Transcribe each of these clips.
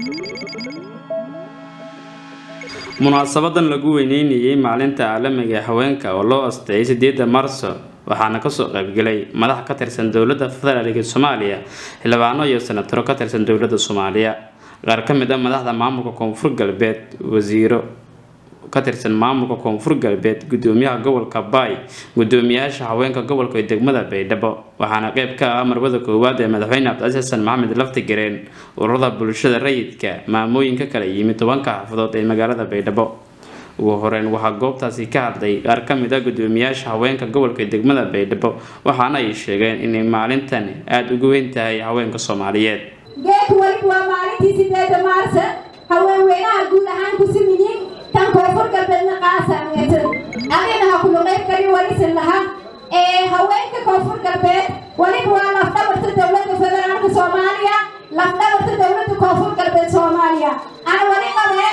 munaasabadan lagu weyneynayay maalinta caalamiga ee haweenka oo loo asteeyay sideeda marso waxaana kasoo qaybgalay madax ka tirsan dowladda federaalk soomaaliya xildhibaano iyo senataro ka tirsan dowladda soomaaliya qaar ka mid a madaxda maamulka koonfur galbeed wasiiro ka tirsan maamulka koonfur galbeed gudoomiyaha gobolka baay gudoomiyaasha haweenka gobolka iyo degmada baydhabo waxaana qeyb ka ah marwada koowaad ee madaxweyne cabdicasiis xasan maxamed laftigareen ururada bulshada rayidka maamooyinka kala yimid tobanka xaafadood ee magaalada baydhabo ugu horeyn waxaa goobtaasi ka hadlay qaar ka mid a gudoomiyaasha haweenka gobolka iyo degmada baydhabo waxaana ay sheegeen inay maalintani aada ugu weyn tahay haweenka soomaaliyeed geedku weliba waa maalintii sideeda maarsa haweenweynaha guud ahaan ku simiyiin tan koonfur galbeedna qaasaangeetan adina ha kula qayb kali walisin laha ee haweenka koonfur galbeed weliba waa lafdhabarta dowladda federaalka soomaaliya lafdhabarta dowladda koonfur galbeed soomaaliya ana wali qabe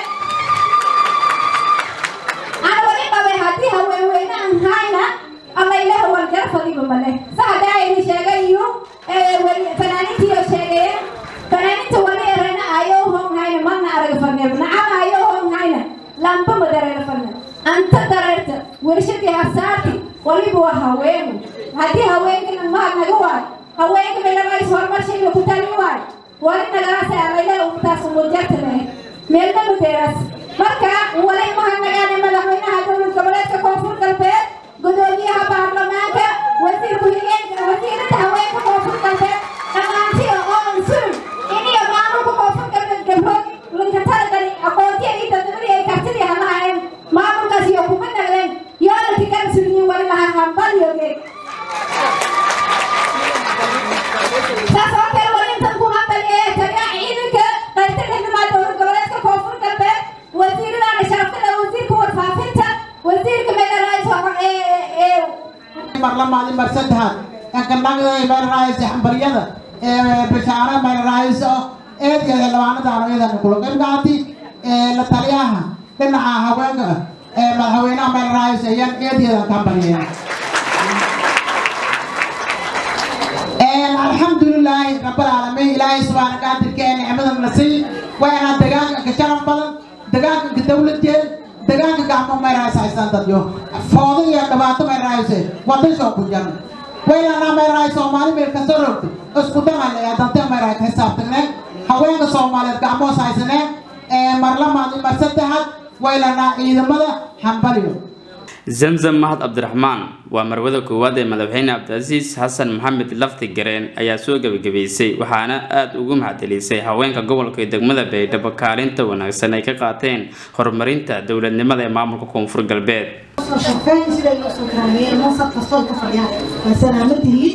ana wali qabe haddii haweenweyne aan hayna alla ilaha warjar fadiba male sa haddaa ayna sheegayo fanaaniintiioo sheegayeen fanaaniinta wali erana ayoo hong hayna mana araga farneeb nacama ayoo hong hayna lamba madareera farne anta dareerta warshadii hasaarti waliba waa haweenu haddii haweenkana mahad naga waayo haweenka meelamays horumar shayga ku tali waayo wali nagalaas alaylaha umtaas umujarta lehe meelna madeeraas marka wali mahad nagaane madaxweynaha dowlad goboleedka koonfur galbeed gudoomiyaha baarlamaanka wasiir ku-xigeenka wasiirada haweenka koonfur galbeed dhammaantiyo oo ansulun iniyo maamulka koonfur galbeed gabrood lankatalagani aqoontiya iyo dadnimadii ay kartidii halahaayeen maamulkaas iyo kuma nagleen yoona tikan suliyin wali lahaa hambalyogeed saas oo kale wali intan ku hambal ee taliya ciidanka qaybta xildhibaan dowlad goboleedka koonfur galbeed wasiiradana sharaftada wasiirka warfaafinta wasiirka meelaraayso ee marlamaadi mar saddexaad enkanaga meelaraaysa xambaryada bishaara meelaraayso eedyada labaanadaano iyadan kula qaybgaati la taliyaha dhinaca haweenka madaxweynaha meelaraayso ayaan eedyadan ka hambaryeen alxamdulilaahi rabbilcaalamiin ilaahay subxaana qaadirka ee nicmadan na sii waana degaanka ka sharaf badan degaanka ka dawladjeed degaanka gacmo meeraaysa haystaan dadyo foodo iyo dhibaato meeraayse wadasoo ku jaran waylanaa meeraay soomaali meel kasta rogta isku damal ee dante meeraay ka xisaabtagneen haweenka soomaaliyeed gacmoos haysaneen ee marlamaad mar saddexaad waylanaa ciidamada hambaliyo zamzam mahad cabdiraxmaan waa marwada koowaad ee madaxweyne cabdicasiis xasan maxamed lafti gareen ayaa soo gebagabaysay waxaana aada ugu mahadcelisay haweenka gobolka iyo degmada baydhabo kaalinta wanaagsan ay ka qaateen horumarinta dowladnimada ee maamulka koonfur galbeed shaqeyn siday loo soo karaameyeen mansab kastoo ka fadhiyaan waa salaamadihiin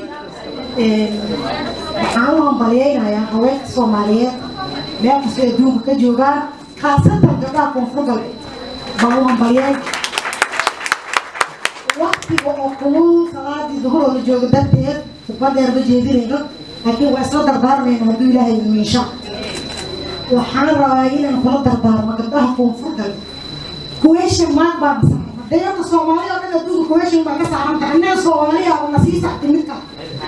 waxaan u hambalyeynayaa haweenka soomaaliyeed meel kastoo adduunka ka joogaan khaasatan gabdhaha koonfur galbeed baan u hambalyeyn waktiga oo kulul salaadii duhuroo la joogo darteed khudba dheer ma jeedinayno laakiin waa isla dardaarmayna hadduu ilaahay miisha waxaan rabaa inaan kula dardaarmo gabdhaha koonfur galbeed kuweeshan maag baa masaaran dayarta soomaali oo dhan adduunka kuweeshan baa ka saaran tahay annaga soomaaliya oo na sii saxti midka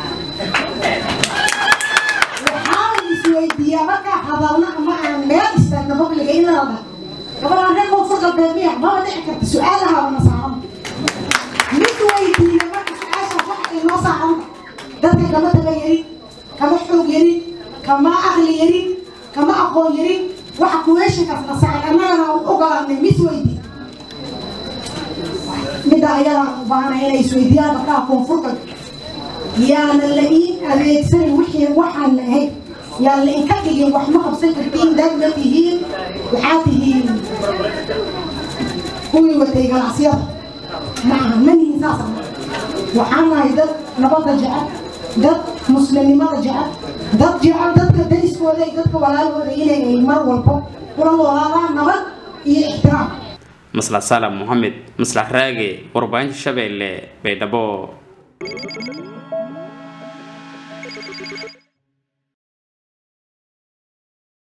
waxaan isweydiiyaa markaa hadalna ama aan meel istaagna babliga in la dhaho gabadhaan reer koonfur galbeed miya maba dhici karta su-aalaha oo na saaran mid weydiiya marka su-aasha wax ay noo saaran dadka kama daba yarin kama xoog yarin kama aqli yarin kama aqoon yarin waxa kuweeshankaas na saaran annagana aan ogolaanay mis weydiiya midda ayadaan u baahanay inay isweydiiyaan gabdhaha koonfurta yaana la iin adeegsanin wixii waxaan la ahayn yaan la inka dhigin wax ma qabsan kartiin dad ma tihiin waxaa tihiin kuwii watay ganacsiyada maaha manihin saasa waxaan nahay dad nabadda jecel dad muslimnimada jecel dad jecel dadka dariskooda iyo dadka walaalooda inay ay mar walbo kula noolaadaan nabad iyo ixtiraam maslax salam moxamed maslax raage warbaahinta shabeelle baydhabo